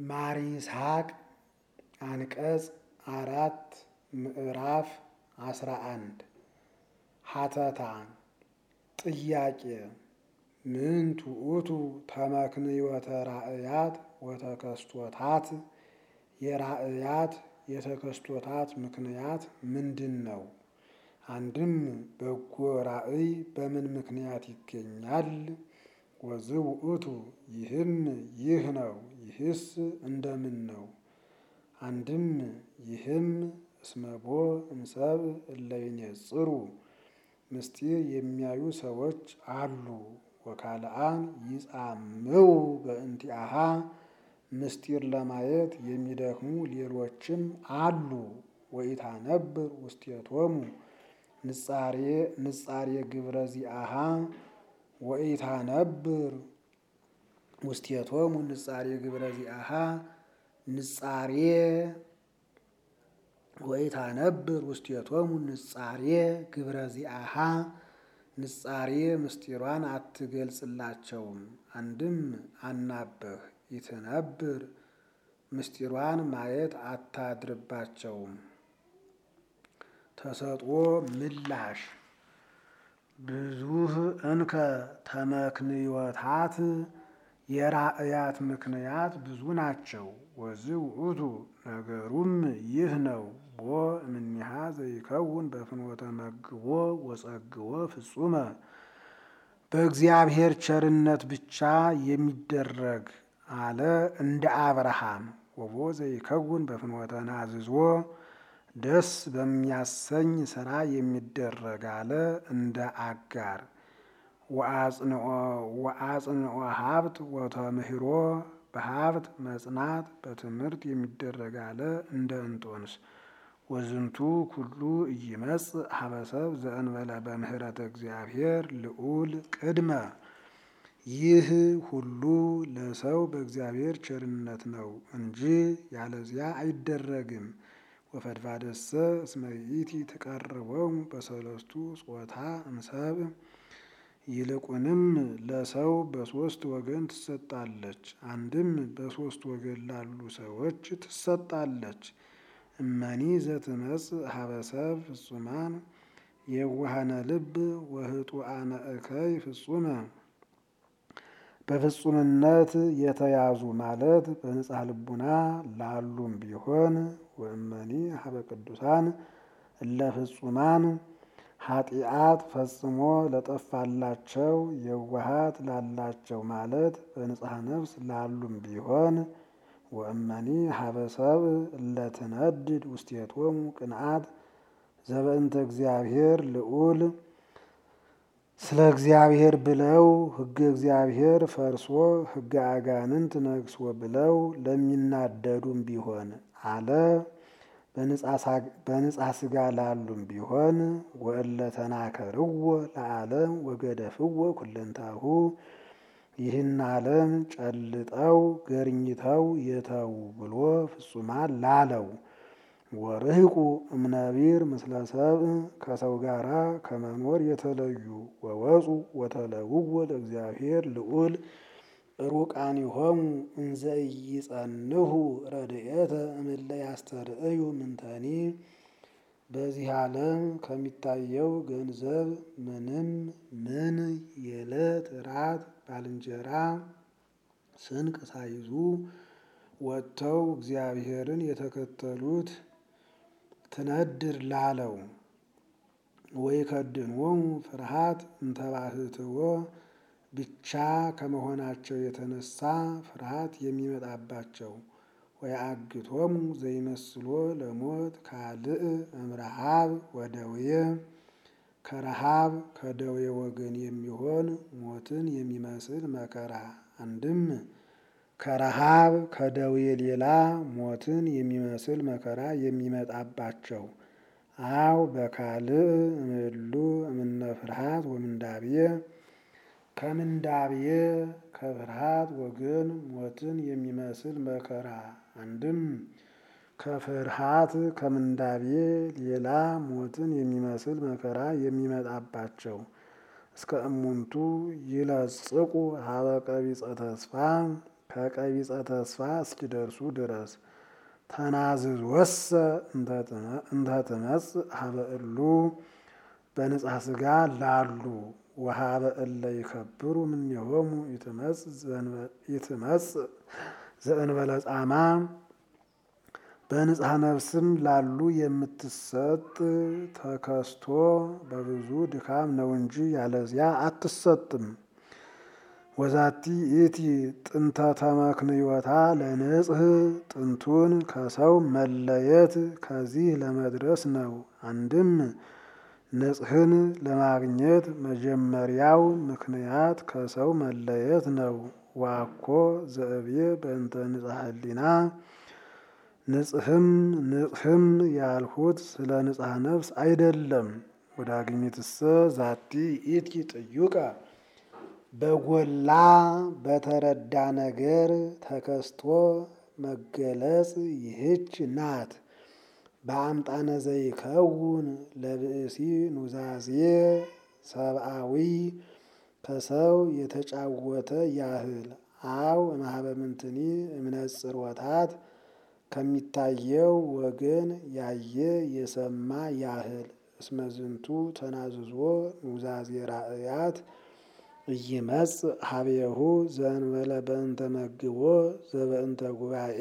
ማር ይስሐቅ አንቀጽ አራት ምዕራፍ አስራ አንድ ሀተታ ጥያቄ ምን ትዑቱ ተመክንዮተ ራእያት ወተከስቶታት የራእያት የተከስቶታት ምክንያት ምንድን ነው? አንድም በጎ ራእይ በምን ምክንያት ይገኛል? ወዝእ ውእቱ ይህም ይህ ነው፣ ይህስ እንደምን ነው? አንድም ይህም እስመቦ እምሰብእ እለ ይኔጽሩ ምስጢር የሚያዩ ሰዎች አሉ። ወካልአን ይጻምው በእንቲአሃ ምስጢር ለማየት የሚደክሙ ሌሎችም አሉ። ወኢታነብር ውስቴቶሙ ንጻሬ ንጻሬ ግብረ ዚአሃ ወኢታነብር ውስቴቶሙ ንጻሬ ግብረ ዚአሃ ንጻሬ ወኢታነብር ውስቴቶሙ ንጻሬ ግብረ ዚአሃ ንጻሬ ምስጢሯን አትገልጽላቸውም። አንድም አናበህ ይትነብር ምስጢሯን ማየት አታድርባቸውም። ተሰጥኦ ምላሽ ብዙህ እንከ ተመክንዮታት የራእያት ምክንያት ብዙ ናቸው። ወዝእ ውእቱ ነገሩም ይህ ነው። ቦ እምኔሃ ዘይከውን በፍኖተ መግቦ ወጸግቦ ፍጹመ በእግዚአብሔር ቸርነት ብቻ የሚደረግ አለ እንደ አብርሃም። ወቦ ዘይከውን በፍኖተ ናዝዞ ደስ በሚያሰኝ ስራ የሚደረግ አለ እንደ አጋር። ወአጽንኦ ሀብት ወተምህሮ በሀብት መጽናት በትምህርት የሚደረግ አለ እንደ እንጦንስ። ወዝንቱ ኩሉ ኢይመጽእ ሀበሰብ ዘእንበለ በምህረተ እግዚአብሔር ልዑል ቅድመ ይህ ሁሉ ለሰው በእግዚአብሔር ቸርነት ነው እንጂ ያለዚያ አይደረግም። ወፈድፋደሰ እስመ ይእቲ ትቀርቦሙ በሰለስቱ ጾታ እምሰብእ ይልቁንም ለሰው በሶስት ወገን ትሰጣለች። አንድም በሶስት ወገን ላሉ ሰዎች ትሰጣለች። እመኒ ዘትመጽእ ሀበሰብ ፍጹማን የዋሃነ ልብ ወህጡአነ እከይ ፍጹመ በፍጹምነት የተያዙ ማለት በንጽሐ ልቡና ላሉም ቢሆን ወእመኒ ሀበ ቅዱሳን እለ ፍጹማን ኃጢአት ፈጽሞ ለጠፋላቸው የዋሃት ላላቸው ማለት በንጽሐ ነፍስ ላሉም ቢሆን ወእመኒ ሀበ ሰብእ እለ ትነድድ ውስቴቶሙ ቅንዓት ዘበእንተ እግዚአብሔር ልዑል ስለ እግዚአብሔር ብለው ሕገ እግዚአብሔር ፈርሶ ሕገ አጋንንት ነግሶ ብለው ለሚናደዱም ቢሆን አለ በንጻ ስጋ ላሉም ቢሆን ወእለ ተናከርዎ ለዓለም ወገደፍዎ ኩለንታሁ ይህን ዓለም ጨልጠው ገርኝተው የተዉ ብሎ ፍጹማን ላለው ወርህቁ እምነቢር ምስለ ሰብእ ከሰው ጋራ ከመኖር የተለዩ ወወፁ ወተለውዎ ለእግዚአብሔር ልዑል ሩቃኒሆሙ እንዘ ኢይጸንሁ ረድኤተ እምእለ ያስተርእዩ ምንተኒ በዚህ ዓለም ከሚታየው ገንዘብ ምንም ምን የዕለት ራት ባልንጀራ ስንቅ ሳይዙ ወጥተው እግዚአብሔርን የተከተሉት ትነድር ላለው ወይከድንዎሙ ፍርሃት እንተባህትዎ ብቻ ከመሆናቸው የተነሳ ፍርሃት የሚመጣባቸው ወየአግቶሙ ዘይመስሎ ለሞት ካልእ እምረሃብ ወደዌ ከረሃብ ከደዌ ወገን የሚሆን ሞትን የሚመስል መከራ አንድም ከረሃብ ከደዌ ሌላ ሞትን የሚመስል መከራ የሚመጣባቸው አው በካልእ እምእሉ እምነ ፍርሃት ወምንዳብየ ከምንዳብየ ከፍርሃት ወገን ሞትን የሚመስል መከራ አንድም ከፍርሃት ከምንዳብየ ሌላ ሞትን የሚመስል መከራ የሚመጣባቸው እስከ እሙንቱ ይለጽቁ ሀበ ቀቢጸ ተስፋ ከቀቢጸ ተስፋ እስኪደርሱ ድረስ ተናዝዞሰ እንተ ትመጽእ ሀበ እሉ በንጽሐ ሥጋ ላሉ ወሀበ እለ ይከብሩ እምኔሆሙ ይትመጽእ ዘእንበለ ጻማ በንጽሐ ነፍስም ላሉ የምትሰጥ ተከስቶ በብዙ ድካም ነው እንጂ ያለዚያ አትሰጥም። ወዛቲ ኢቲ ጥንተ ተመክንዮታ ለንጽህ ጥንቱን ከሰው መለየት ከዚህ ለመድረስ ነው። አንድም ንጽህን ለማግኘት መጀመሪያው ምክንያት ከሰው መለየት ነው። ዋኮ ዘእብዬ በእንተ ንጽሐ ህሊና ንጽህም ንጽህም ያልሁት ስለ ንጽሐ ነፍስ አይደለም። ወዳግሚትሰ ዛቲ ኢቲ ጥዩቀ በጎላ በተረዳ ነገር ተከስቶ መገለጽ ይህች ናት። በአምጣነ ዘይከውን ለብእሲ ኑዛዜ ሰብአዊ ከሰው የተጫወተ ያህል አው እምኀበ ምንትኒ እምነጽሮታት ከሚታየው ወገን ያየ የሰማ ያህል እስመዝንቱ ተናዝዞ ኑዛዜ ራእያት ኢይመጽእ ሀቤሁ ዘእንበለ በእንተ መግቦ ዘበእንተ ጉባኤ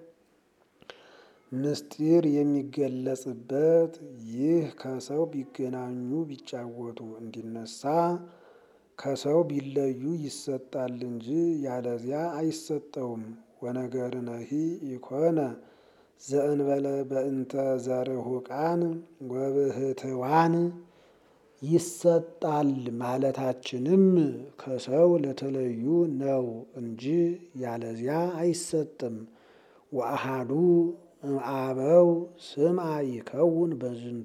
ምስጢር የሚገለጽበት ይህ ከሰው ቢገናኙ ቢጫወቱ እንዲነሳ ከሰው ቢለዩ ይሰጣል እንጂ ያለዚያ አይሰጠውም። ወነገርነሂ ኢኮነ ዘእንበለ በእንተ ዘርሁቃን ወብህትዋን ይሰጣል ማለታችንም ከሰው ለተለዩ ነው እንጂ ያለዚያ አይሰጥም። ወአሃዱ እምአበው ስምዐ ይከውን በዝንቱ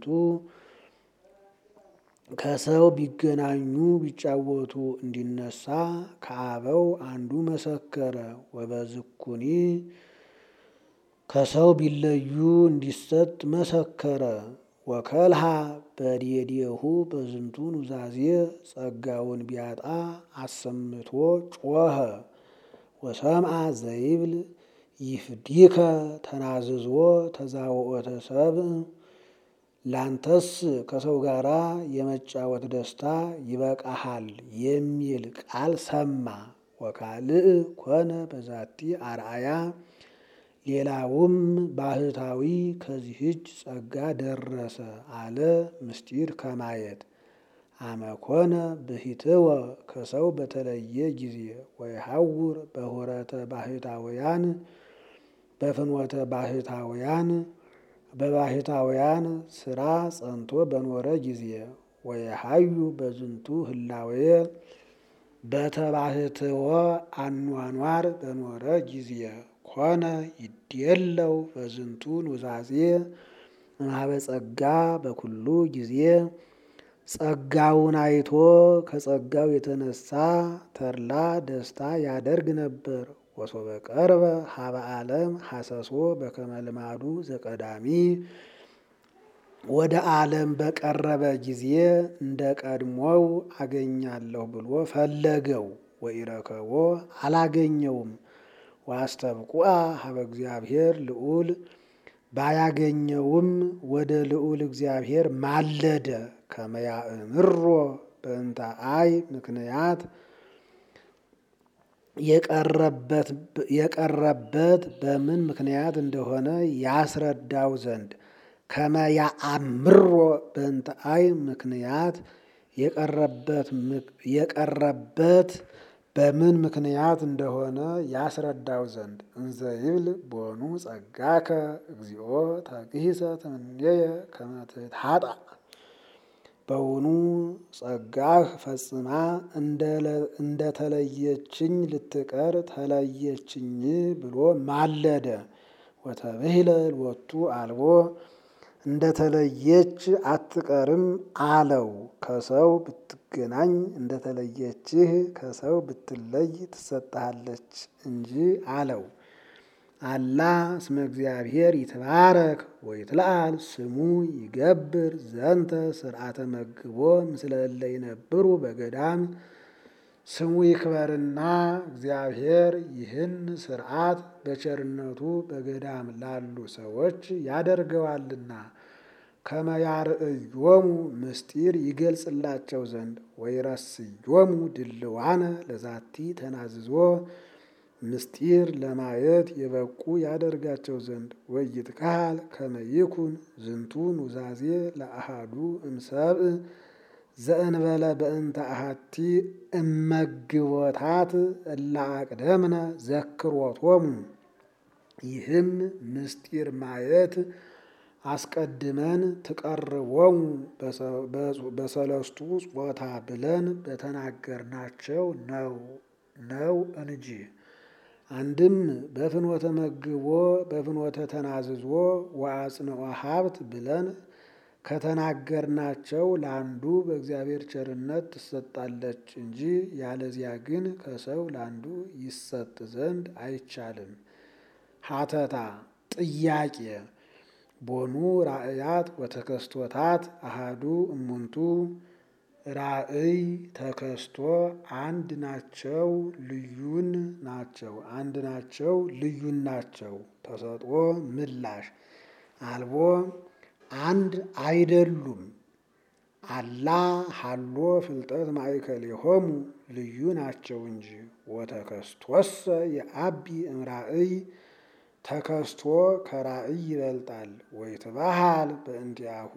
ከሰው ቢገናኙ ቢጫወቱ እንዲነሳ ከአበው አንዱ መሰከረ። ወበዝኩኒ ከሰው ቢለዩ እንዲሰጥ መሰከረ። ወከልሃ በዴዴሁ በዝንቱ ኑዛዜ ጸጋውን ቢያጣ አሰምቶ ጮኸ። ወሰምዐ ዘይብል ይፍዲከ ተናዝዞ ተዛውኦተ ሰብእ ላንተስ ከሰው ጋር የመጫወት ደስታ ይበቃሃል የሚል ቃል ሰማ። ወካልእ ኮነ በዛቲ አርአያ ሌላውም ባህታዊ ከዚህች ጸጋ ደረሰ አለ ምስጢር ከማየት አመኮነ ብሂትወ ከሰው በተለየ ጊዜ ወይሐውር በሁረተ ባህታውያን በፍኖተ ባህታውያን በባህታውያን ስራ ጸንቶ በኖረ ጊዜ ወየሐዩ በዝንቱ ህላዌ በተባህትወ አኗኗር በኖረ ጊዜ ኮነ ይድየለው በዝንቱ ኑዛዜ እምኀበ ጸጋ በኩሉ ጊዜ ጸጋውን አይቶ ከጸጋው የተነሳ ተድላ ደስታ ያደርግ ነበር። ወሶበ ቀርበ ሀበ ዓለም ሐሰሶ በከመ ልማዱ ዘቀዳሚ ወደ ዓለም በቀረበ ጊዜ እንደ ቀድሞው አገኛለሁ ብሎ ፈለገው። ወኢረከቦ አላገኘውም። ወአስተብቁዐ ሀበ እግዚአብሔር ልዑል ባያገኘውም ወደ ልዑል እግዚአብሔር ማለደ። ከመ ያእምሮ በእንተ አይ ምክንያት የቀረበት በምን ምክንያት እንደሆነ ያስረዳው ዘንድ ከመ ያአምሮ በእንተ አይ ምክንያት የቀረበት በምን ምክንያት እንደሆነ ያስረዳው ዘንድ እንዘ ይብል ቦኑ ጸጋከ እግዚኦ ተግሂሰ እምኔየ ከመ ትትሐጣ በውኑ ጸጋህ ፈጽማ እንደተለየችኝ ልትቀር ተለየችኝ ብሎ ማለደ። ወተብሂለ ሎቱ አልቦ እንደተለየች አትቀርም አለው። ከሰው ብትገናኝ እንደተለየችህ ከሰው ብትለይ ትሰጥሃለች እንጂ አለው። አላ እስመ እግዚአብሔር ይትባረክ ወይትለዓል ስሙ ይገብር ዘንተ ስርዓተ መግቦ ምስለ እለ ይነብሩ በገዳም ስሙ ይክበርና እግዚአብሔር ይህን ሥርዓት በቸርነቱ በገዳም ላሉ ሰዎች ያደርገዋልና ከመያርእዮሙ ምስጢር ይገልጽላቸው ዘንድ ወይረስዮሙ ድልዋነ ለዛቲ ተናዝዞ ምስጢር ለማየት የበቁ ያደርጋቸው ዘንድ ወይትካል ከመይኩን ዝንቱ ኑዛዜ ለአሃዱ እምሰብእ ዘእንበለ በእንተ አሃቲ እመግቦታት እላ አቅደምነ ዘክሮቶሙ ይህም ምስጢር ማየት አስቀድመን ትቀርቦሙ በሰለስቱ ጾታ ብለን በተናገርናቸው ነው ነው እንጂ አንድም በፍኖተ መግቦ በፍኖተ ተናዝዞ ወአጽንዖ ሀብት ብለን ከተናገርናቸው ለአንዱ በእግዚአብሔር ቸርነት ትሰጣለች እንጂ ያለዚያ ግን ከሰው ለአንዱ ይሰጥ ዘንድ አይቻልም። ሀተታ ጥያቄ ቦኑ ራእያት ወተከስቶታት አሃዱ እሙንቱ ራእይ ተከስቶ አንድ ናቸው ልዩን ናቸው አንድ ናቸው ልዩን ናቸው። ተሰጥኦ ምላሽ አልቦ አንድ አይደሉም። አላ ሀሎ ፍልጠት ማእከሌሆሙ ልዩ ናቸው እንጂ ወተከስቶሰ የአቢ እምራእይ ተከስቶ ከራእይ ይበልጣል። ወይትባሃል በእንቲአሁ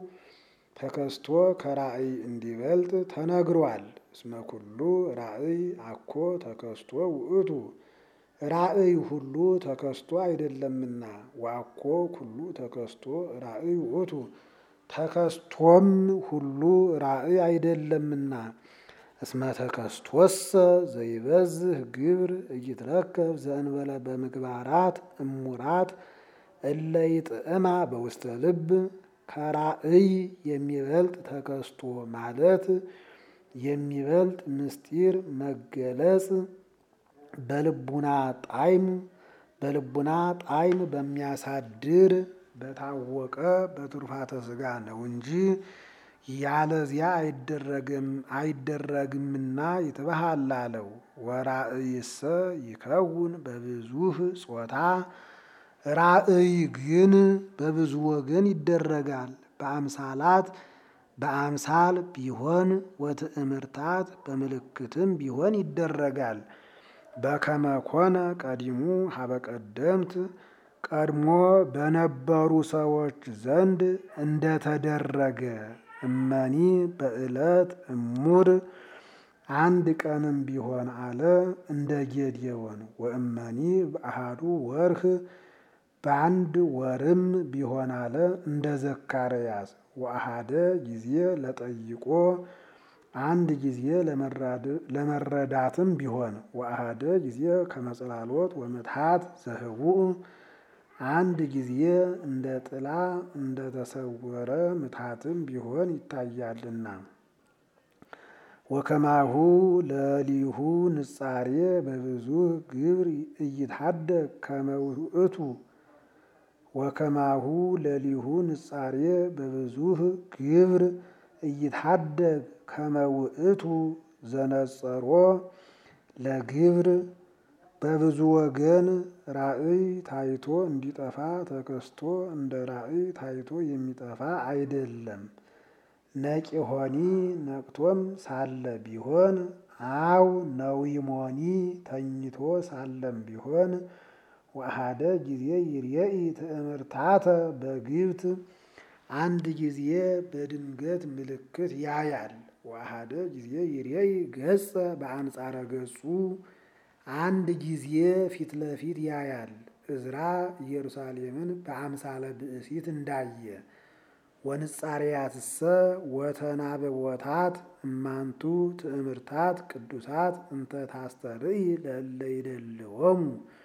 ተከስቶ ከራእይ እንዲበልጥ ተነግሯል። እስመ ኩሉ ራእይ አኮ ተከስቶ ውእቱ ራእይ ሁሉ ተከስቶ አይደለምና ወአኮ ኩሉ ተከስቶ ራእይ ውእቱ ተከስቶም ሁሉ ራእይ አይደለምና እስመ ተከስቶሰ ዘይበዝህ ግብር እይትረከብ ዘእንበለ በምግባራት እሙራት እለ ይጥዕማ በውስተ ልብ ከራእይ የሚበልጥ ተከስቶ ማለት የሚበልጥ ምስጢር መገለጽ በልቡና ጣዕም በልቡና ጣዕም በሚያሳድር በታወቀ በትሩፋተ ሥጋ ነው እንጂ ያለዚያ አይደረግምና ይትበሃል አለው። ወራእይሰ ይከውን በብዙህ ጾታ ራእይ ግን በብዙ ወገን ይደረጋል። በአምሳላት በአምሳል ቢሆን ወትእምርታት በምልክትም ቢሆን ይደረጋል። በከመ ኮነ ቀዲሙ ሀበ ቀደምት ቀድሞ በነበሩ ሰዎች ዘንድ እንደተደረገ እመኒ በዕለት እሙር አንድ ቀንም ቢሆን አለ እንደ ጌዴዎን ወእመኒ በአሃዱ ወርህ በአንድ ወርም ቢሆን አለ እንደ ዘካርያስ ወአሃደ ጊዜ ለጠይቆ አንድ ጊዜ ለመረዳትም ቢሆን ወአሃደ ጊዜ ከመጽላሎት ወምትሃት ዘህቡእ አንድ ጊዜ እንደ ጥላ እንደ ተሰወረ ምትሃትም ቢሆን ይታያልና። ወከማሁ ለሊሁ ንጻሬ በብዙ ግብር እይትሃደግ ከመ ውእቱ ወከማሁ ለሊሁ ንጻሬ በብዙህ ግብር እይትሃደግ ከመ ውእቱ ዘነጸሮ ለግብር በብዙ ወገን ራእይ ታይቶ እንዲጠፋ ተከስቶ እንደ ራእይ ታይቶ የሚጠፋ አይደለም። ነቂሆኒ ነቅቶም ሳለ ቢሆን አው ነዊሞኒ ተኝቶ ሳለም ቢሆን ወአሃደ ጊዜ ይርየኢ ትእምርታተ በግብት አንድ ጊዜ በድንገት ምልክት ያያል። ወአሃደ ጊዜ ይርየኢ ገጸ በአንጻረ ገጹ አንድ ጊዜ ፊት ለፊት ያያል። እዝራ ኢየሩሳሌምን በአምሳለ ብእሲት እንዳየ ወንጻሬያትሰ ወተናበቦታት እማንቱ ትእምርታት ቅዱሳት እንተ ታስተርኢ ለእለ ይደልዎሙ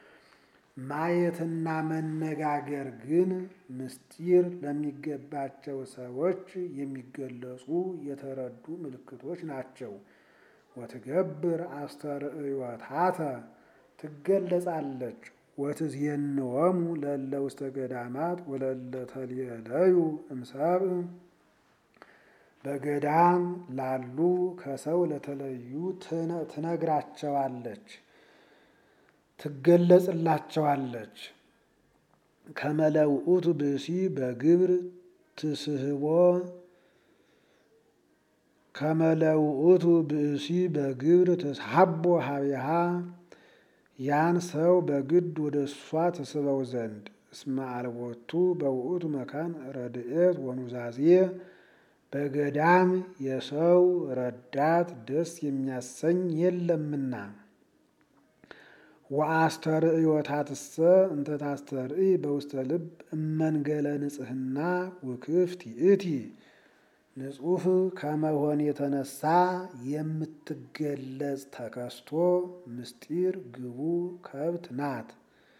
ማየትና መነጋገር ግን ምስጢር ለሚገባቸው ሰዎች የሚገለጹ የተረዱ ምልክቶች ናቸው። ወትገብር አስተርእዮታተ ትገለጻለች። ወትዝየንወሙ ለእለ ውስተ ገዳማት ወለእለ ተልየለዩ እምሰብእ በገዳም ላሉ ከሰው ለተለዩ ትነግራቸዋለች፣ ትገለጽላቸዋለች። ከመለውእቱ ብእሲ በግብር ትስህቦ ከመለውእቱ ብእሲ በግብር ትስሐቦ ሀቢሃ ያን ሰው በግድ ወደ እሷ ትስበው ዘንድ እስመ አልቦቱ በውእቱ መካን ረድኤት ወኑዛዜ በገዳም የሰው ረዳት ደስ የሚያሰኝ የለምና። ወአስተርእዮታትሰ እንተ ታስተርኢ በውስተ ልብ እመንገለ ንጽሕና ውክፍት ይእቲ ንጹሕ ከመሆን የተነሳ የምትገለጽ ተከስቶ ምስጢር ግቡ ከብት ናት።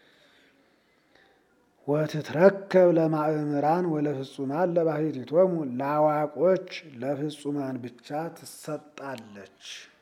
ወትትረከብ ለማእምራን ወለፍጹማን ለባሕቲቶሙ ለአዋቆች ለፍጹማን ብቻ ትሰጣለች።